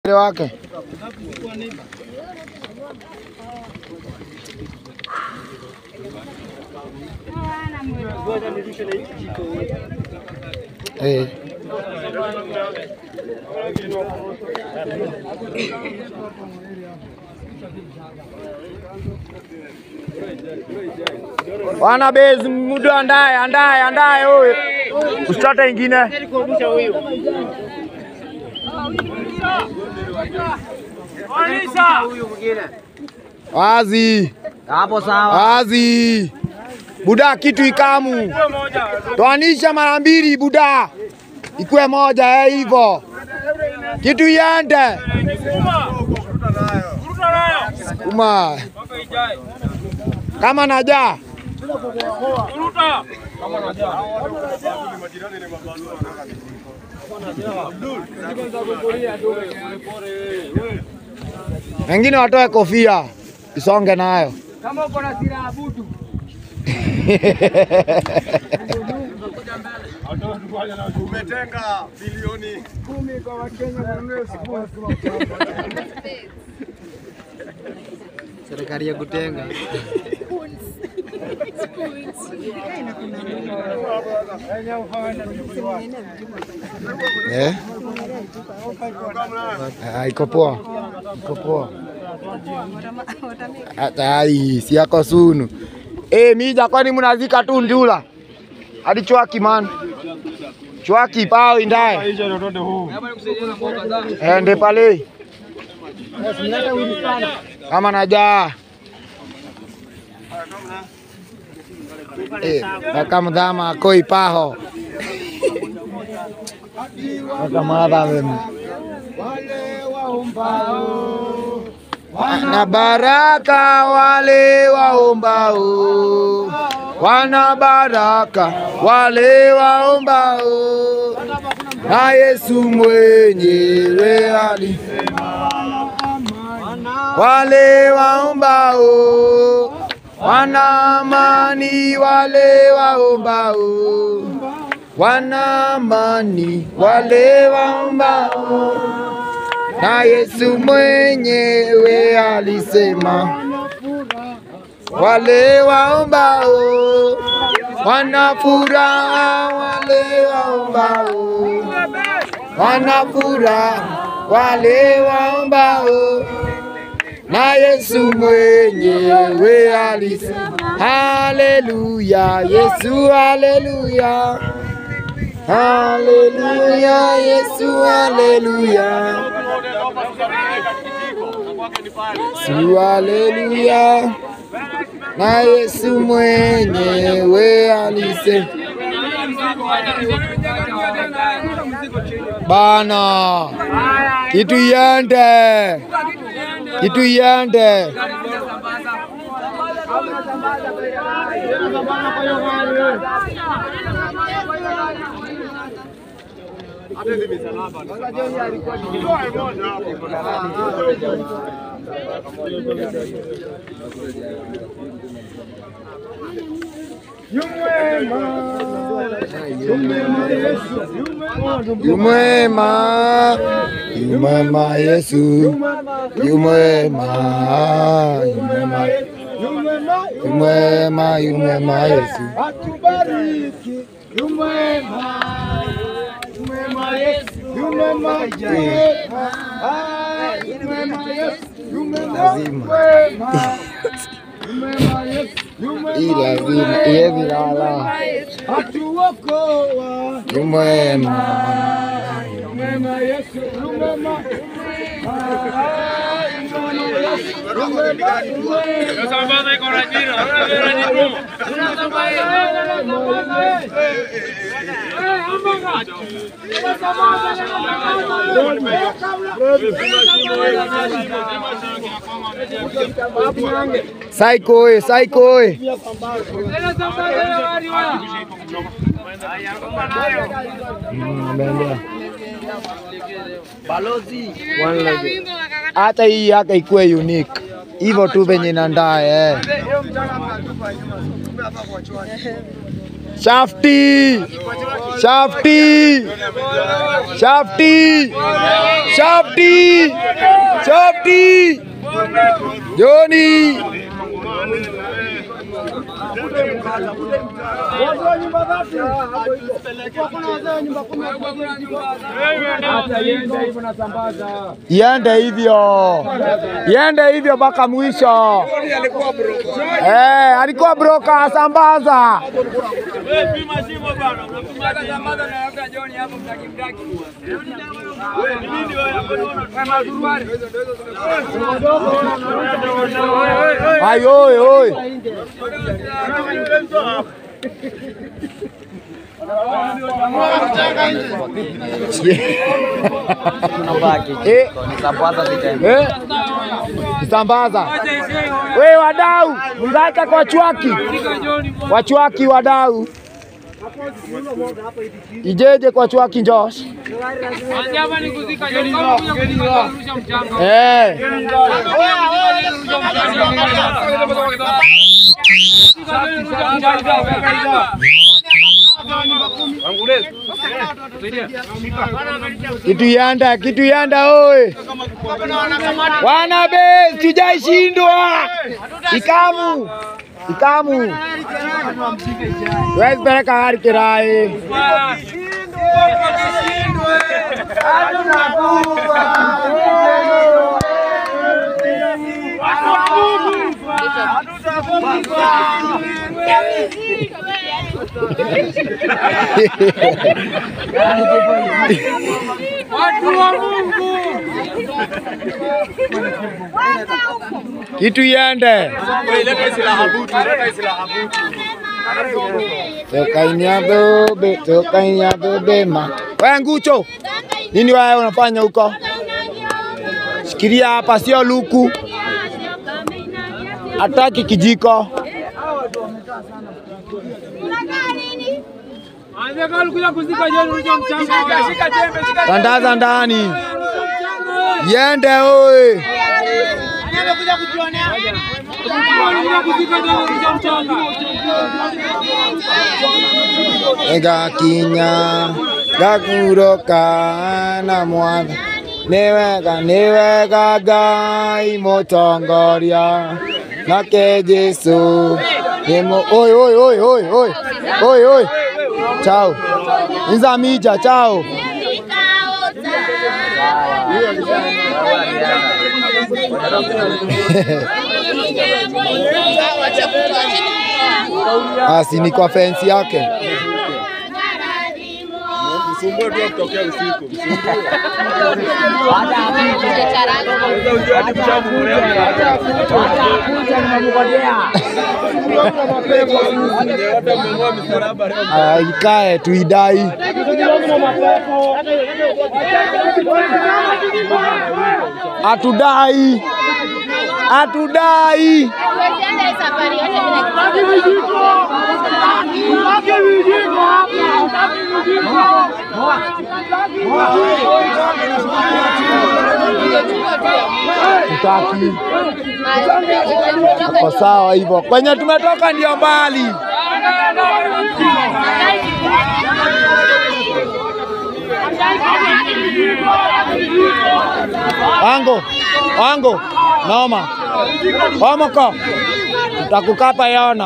wake eh. Wana bezi mudu andaye andaye andaye huyu. Usitata ingine. Wazi. Hapo sawa. Wazi. Buda kitu ikamu. Toanisha mara mbili buda. Ikuwe moja eh hivyo. Kitu iende. Kuma. Kama naja. Wengine watoe kofia isonge nayo. Kama uko na silaha butu. Umetenga bilioni Kumi kwa Wakenya wanunue sifuri. Serikali ya kutenga. Eh? Ah, iko poa. Iko poa. Hata ai si yako sunu. Eh, mija kwani mnazika tu ndula. Hadi chwaki man. Chwaki pao indaye. Ende pale. Kama najaa. Eh, kaka mdhama koi paho. Kaka madha mimi. Wana baraka wale waombao, wana baraka wale waombao, na Yesu mwenyewe alisema wale waombao wana amani, wale waombao wana amani, wale waombao na Yesu mwenyewe alisema wale waombao wana furaha, wale waombao wana furaha, wale waombao na Yesu mwenyewe alisema haleluya, Yesu haleluya, haleluya, Yesu haleluya. Yesu haleluya, na Yesu mwenyewe alisema bana, kitu iende, kitu iende. Yumwema, yumwema Yesu, yumwema, yumwema, yumwema, yumwema Yesu. Atubariki. Yumwema. Yumwema Yesu. Yumwema. Yumwema. Ah, Yumwema Yesu. Yumwema. Lazima. Yumwema. Yumwema Yesu. Yumwema. Hii lazima iye vilala, Atuokoa. yumwema, Yumwema Yesu. Yumwema. Ah, Yumwema Yesu. Yumwema. Yumwema. saiko oye, saiko oye. Mm, ameendea. One leg. Hata hii yake ikuwe unique hivyo tu venye nandae eh. Shafti. Shafti. Shafti. Shafti. Shafti. Joni. Iende hivyo, iende hivyo mpaka mwisho. Eh, alikuwa broka asambaza. Ai, oi, oi. Eh, eh, Sambaza. We wadau, mngaka kwa chwaki. Wachwaki wadau. Ijeje kwa chwaki Josh. Eh. Kitu yanda, kitu yanda oe. Wana be, tujaishindwa. Ikamu. Ikamu. Wezi peleka gari kirai. Watu wa Mungu. Kitu yende. Tokainya dobe, tokainya dobe ma. Wewe ngucho. Nini wewe unafanya huko? Shikilia hapa sio luku. Hataki kijiko. Anza kama ulikuja kuzika John ulicho mchanga. Shika jembe, shika Tandaza ndani. Yende oe. Ulikuja kuzika John ulicho mchanga. Ega kinya gakuroka na mwana nĩ wega nĩ wega ngai mũtongoria nake Jesũ nĩ mũ oi oi oi oi oi oi oi chao nzamija chao asi ni kwa fensi yake Msumbue tu kutokea usiku. Hata mmeng'oa misalaba leo. Aya, ikae tuidai atudai atudai tutaki kwa sawa hivyo kwenye tumetoka ndio mbali wango wango noma omoko tutakukapa yona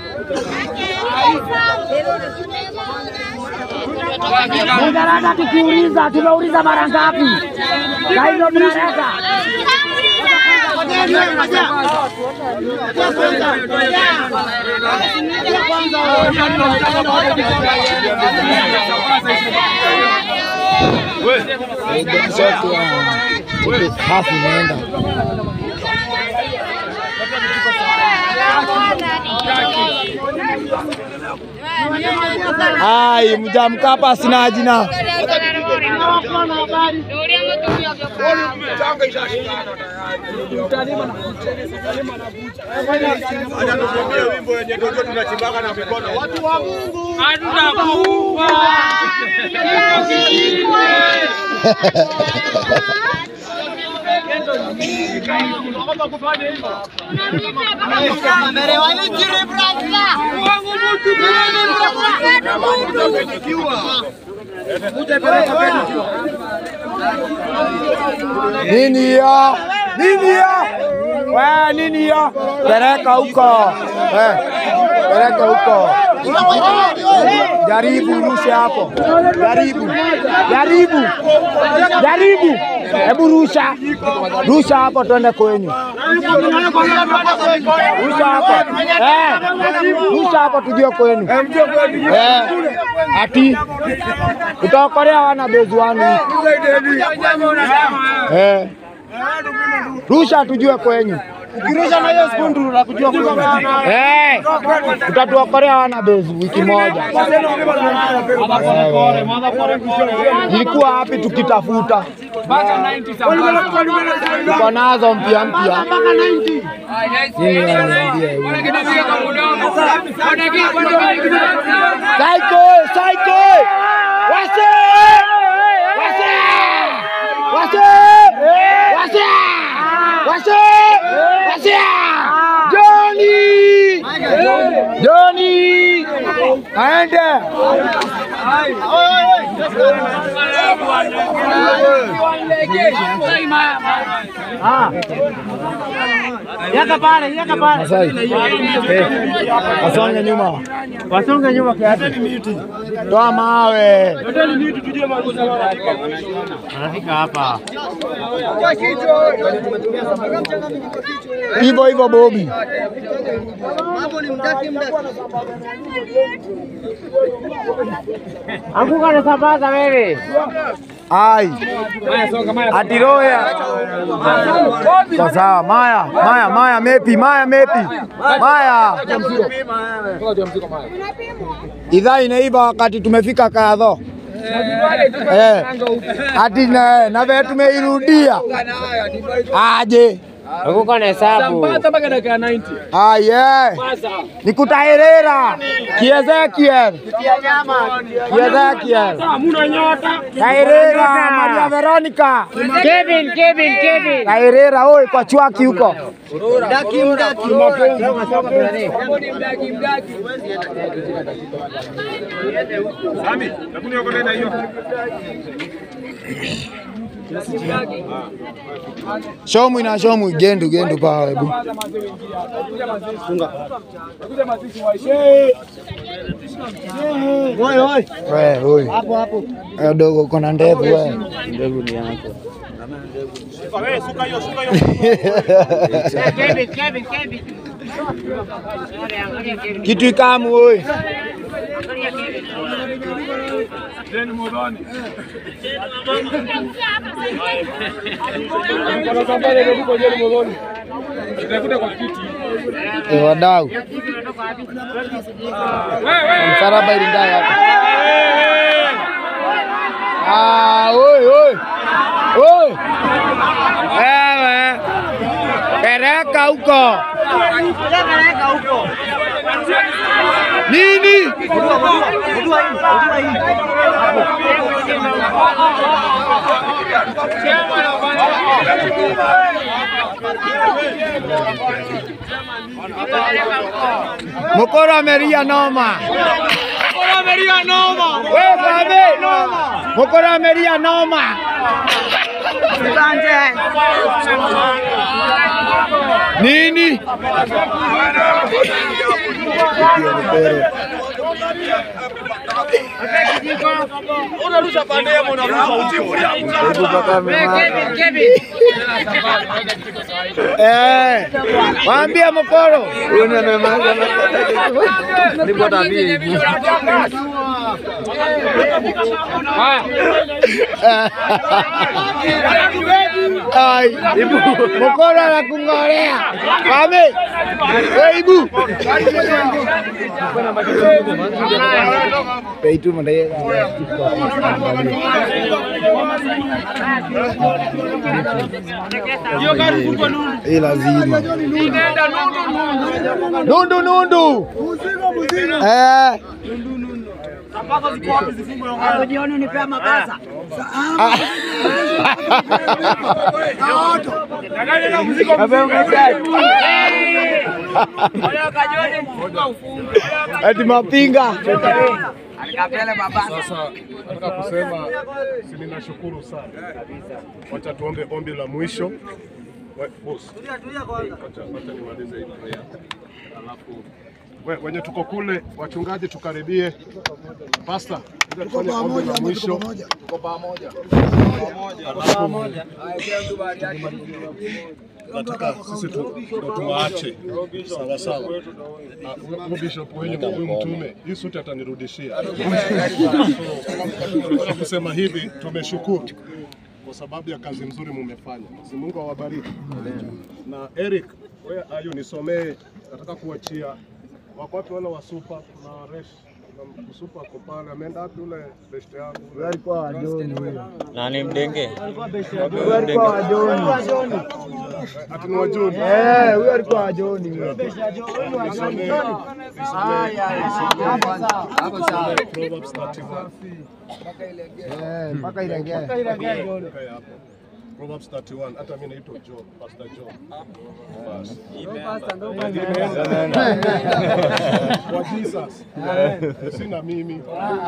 Mujarada tukiuliza, tumeuliza mara ngapi? Saa hizo mnaleta hafu imeenda ai mjamkapa sina jina Acha tukwambie wimbo wenye ndio tunachimbaka na mikono. Watu wa Mungu. Hatutakufa. Kifo kishindwe. Nini ya? Nini ya? We nini ya? Peleka huko. Eh, Peleka huko. Jaribu rushe hapo. Jaribu. Jaribu. Jaribu. Hebu rusha. Rusha hapo twende kwenyu. Rusha hapo. Eh. Rusha hapo tujue kwenu. Eh. Ati utaokolea wana bezi wanu. Eh. Rusha tujue kwenyu. Ukirusha na hiyo spundu la kujua Eh. Utatuokolea wana bezi wiki moja. Ilikuwa wapi tukitafuta? Tuko nazo mpya mpya. Nini ananiambia hivi? Psycho, psycho! Wase! Wase! Wase! Wase! Wase! Wase! Johnny! Johnny! Aende! Yaka pale, yaka pale. Masai. Eh. Asonge nyuma. Wasonge nyuma kiasi. Toa mawe. Anafika hapa. Hivyo hivyo Bobi. Anguka na sambaza wewe. Ai. Ati roya. Sawa sawa. Maya, Maya, Maya mepi, Maya mepi. Maya. Idhaa inaiva wakati tumefika kadho. Eh. Ati na na vile tumeirudia. Aje. Anguka na hesabu. mpaka dakika ya 90. Aye. Nikutaherera. Kiezekiel. Kiezekiel. Hamuna nyota. Taherera Maria Veronica. Kevin, Kevin, Kevin. Taherera oi kwa chwaki huko. Sami, hebu niokolee na hiyo. Shomwi na shomwi gendu gendu pa hebu. Kuja mazishi wa shehe. We oi. Hapo hapo. Eh dogo uko na ndevu we. Wewe suka hiyo, suka hiyo. Kevin, Kevin, Kevin. Kitu ikamu oi. Jeni Modoni. Kwa sababu ile ndio Jeni Modoni. Itakuta kwa kiti. Eh wadau. Msaraba ilindai hapa. Ah oi oi. Oi. Ewe. Pereka huko. Nini? Mokoro ameria noma. Mokoro ameria noma. We babe. Noma. Mokoro ameria noma. Nini? Unarusha pande yako unarusha Kevin, Kevin. Eh. Waambie Mokoro. Ai, ibu. Mokoro anakung'olea. Wame. Wewe ibu. Peitu mandai. Hii lazima. Nundu nundu. Eh. Jioni unipea mabasa. Ati mapinga. Sasa nataka kusema si ninashukuru sana. Wacha tuombe ombi la mwisho. We- boss. Wacha wacha nimalize hii prayer. Alafu we- wenye tuko kule wachungaji tukaribie. Pastor, kuja tufanye ombi la mwisho. Tuko pamoja. Nataka sisi tu ndo tuwaache sawa sawa. Ah, huyu bishop wenyu huyu mtume hii suti atanirudishia. Nataka kusema hivi, tumeshukuru kwa sababu ya kazi nzuri mumefanya. Mwenyezi Mungu awabariki. Na Eric, wewe ayu nisomee, nataka kuachia wako wapi wale wa super na resh na msupa ako pale, ameenda wapi ule best yangu? Huyo alikuwa wa Joni huyo. Nani mdenge? Huyo alikuwa wa Joni. Ati ni wa Juni. Eh, huyo alikuwa wa Joni huyo. Nisomee Proverbs 31. Eh, mpaka ilegee. Kae hapo. Proverbs 31. Hata mimi naitwa John, Pastor John. Basi. Kwa Jesus. Sina mimi.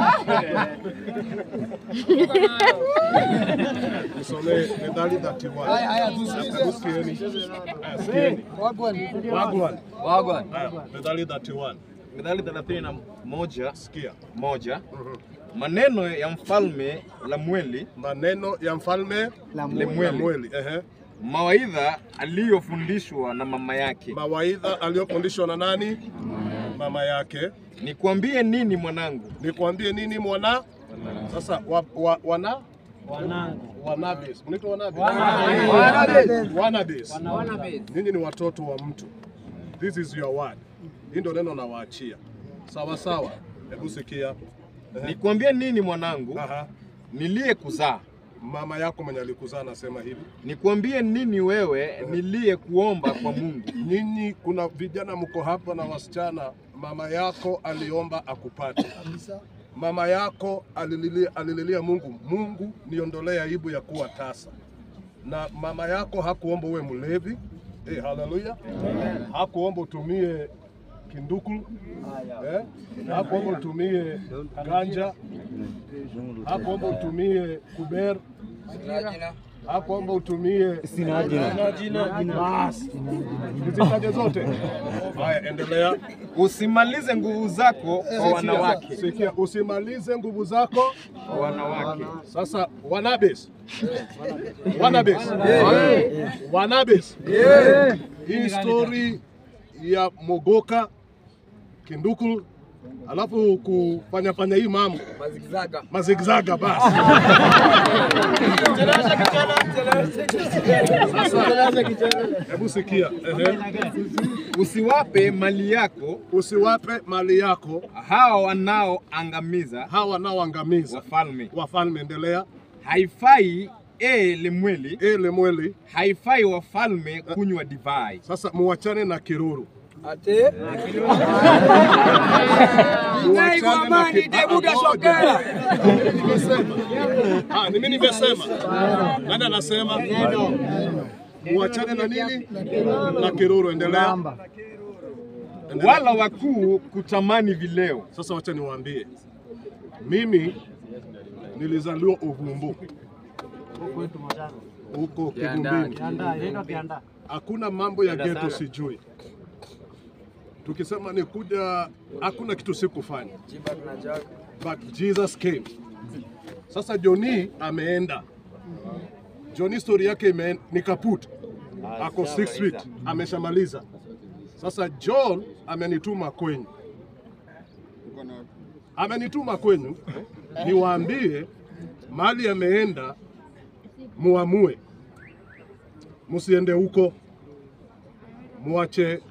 Nisomee Methali 31. Hebu sikieni. Aya, sikieni. Wagwan. Aya, Methali 31. Mithali thelathini na moja Sikia. moja maneno ya mfalme Lemueli, Maneno ya mfalme Lemueli, Lemueli. Ehe. mawaidha aliyofundishwa na mama yake. Mawaidha aliyofundishwa na nani? Mama yake. Nikwambie nini mwanangu? Nikwambie nini mwana? Sasa wa, wa, wana wanabes. Mnaitwa wanabes? Wanabes. Ninyi ni watoto wa mtu. This is your word. Hii ndio neno nawaachia. Sawa sawa. Hebu sikia. Ehe. Nikwambie nini mwanangu? Aha. Niliye kuzaa. Mama yako mwenye alikuzaa anasema hivi. Nikwambie nini wewe niliye kuomba kwa Mungu? Nyinyi kuna vijana mko hapa na wasichana, mama yako aliomba akupate. Mama yako alililia, alililia Mungu, Mungu niondolee aibu ya kuwa tasa. Na mama yako hakuomba uwe mlevi. Eh, haleluya. Hakuomba utumie kinduku. Eh? Hakuomba utumie ganja. Hakuomba utumie kuber. Hakuomba utumie sina jina. Basi. Nizitaje zote. Haya, endelea. Usimalize nguvu zako kwa wanawake. Sikia, usimalize nguvu zako Kwa wanawake. Sasa wanabes, wanabes, wanabes, hii story ya Mogoka Kindukul, alafu kufanya fanya hii mambo mazigzaga basi. Sasa hebu sikia, ehe, Usiwape mali yako usiwape mali yako hawa wanaoangamiza hawa wanaoangamiza wafalme. wafalme. Endelea. Haifai e Lemueli, Ele mweli haifai wafalme kunywa divai. sasa, muachane na kiruru Ate. Muachane na ki- Ah, ngoja. Nimesema. Ah, ni mimi nimesema. Nani anasema? Muachane na nini? Na kiruru. Endelea. Endelea. Wala wakuu kutamani vileo. Sasa wacha niwaambie, mimi nilizaliwa Uvumbu huko Kigumbini. Hakuna mambo ya geto sijui. Tukisema ni kuja, hakuna kitu sikufanya, but Jesus came. Sasa Joni ameenda, Joni story yake ime ni kaput, ako 6 feet, ameshamaliza. Sasa John amenituma kwenyu amenituma kwenyu niwaambie mali ameenda, muamue, musiende huko, muache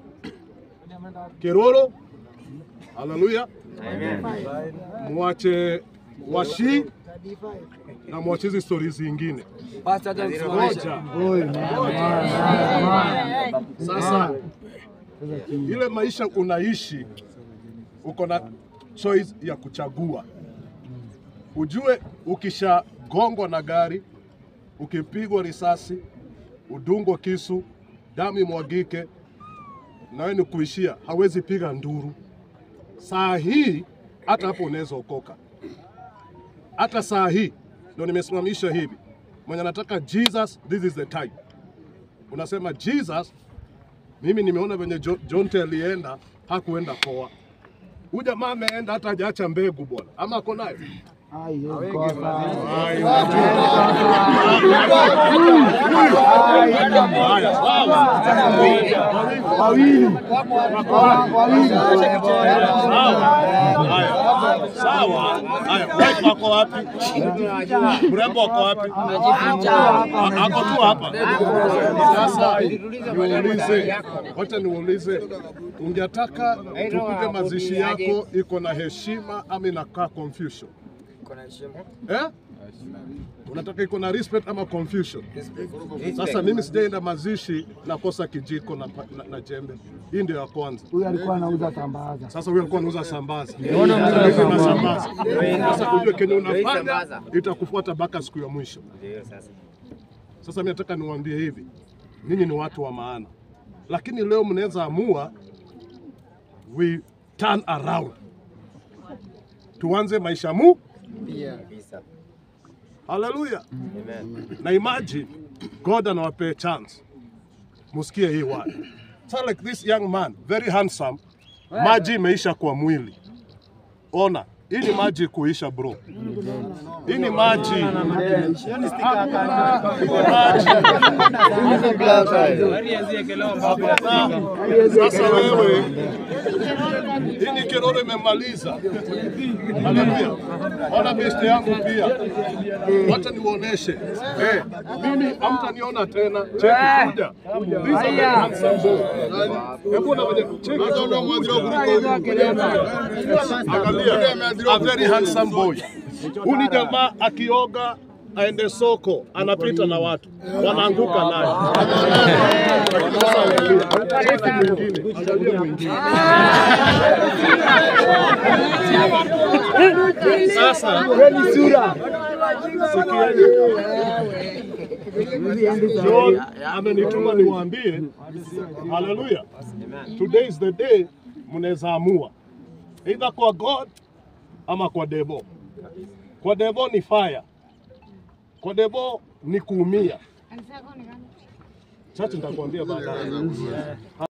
Keroro, haleluya, muache Washi na muache hizi stori zingine. Ngoja sasa, ile maisha unaishi uko na choice ya kuchagua ujue ukishagongwa na gari, ukipigwa risasi, udungwa kisu, damu imwagike, nawe ni kuishia, hawezi piga nduru. Saa hii hata hapo unaweza okoka, hata saa hii ndio nimesimamisha hivi. Mwenye anataka Jesus, this is the time. Unasema Jesus, mimi nimeona venye Jo- Jonte alienda, hakuenda poa. Huyu jamaa ameenda hata hajaacha mbegu bwana, ama ako nayo? Haya, sawa. Haya, sawa. Haya, wife wako wapi? Mrembo wako wapi? A- Ako tu hapa. Sasa niulize, wacha niulize, ungetaka tupige mazishi yako iko na heshima ama inakaa confusion? Eh? Unataka iko na respect ama confusion? Sasa mimi sijaenda mazishi nakosa kijiko na, pa- na, na jembe. Hii ndio ya kwanza. Huyu alikuwa anauza tambaza. Sasa huyo alikuwa anauza sambaza. Hizi na sambaza. Sasa ujue kenye unafanya itakufuata mpaka siku ya mwisho. Sasa mimi nataka niwaambie hivi, ninyi ni watu wa maana, lakini leo mnaweza amua we turn around, tuanze maisha mu. Haleluya! Na imagine God anawapea chance, musikie hii word. So like this young man, very handsome, maji imeisha kwa mwili. Ona, hii ni maji kuisha bro. Hii ni maji. Maji. Sasa wewe, hii ni kiroro imemaliza. Haleluya. Ona besti yangu pia, wacha niwaoneshe. Eh, mimi hamtaniona tena. Cheki kuja. These are the handsome boys. Hebu na wenye cheki. Angalia, a very handsome boy. Huyu ni jamaa akioga aende soko, anapita na watu wanaanguka naye. Sasa angalia, cheki mwingine, angalia mwingine. Sasa sikieni, John amenituma niwaambie, haleluya, today is the day mnaweza amua either kwa God ama kwa devil. Kwa devil ni fire, kwa devil ni kuumia. Chache nitakwambia baadaye.